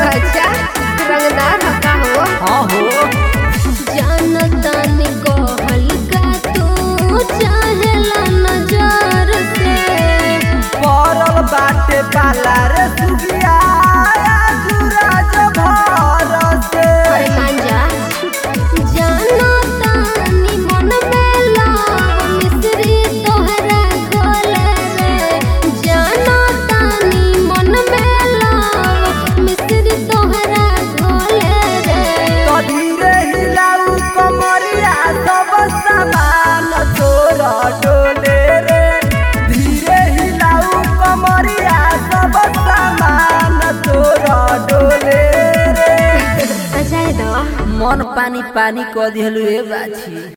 अच्छा रंगदार हका हो हाँ हो जानतानी को हल्का तू चाहेला नजर से पड़ल बाटे पाला रे सुगिया सूरज भर से अरे मान जा जानतानी मन में लाव मिश्री तोहरा घोले रे जानतानी मन में लाव मिश्री तोहरा घोले रे तो धीरे हिलाऊ कमरिया सब सामान तोर डोले रे धीरे हिलाऊ कमरिया सब सामान तोर डोले रे अजाए दो मन पानी पानी क दिहलु ए बाछी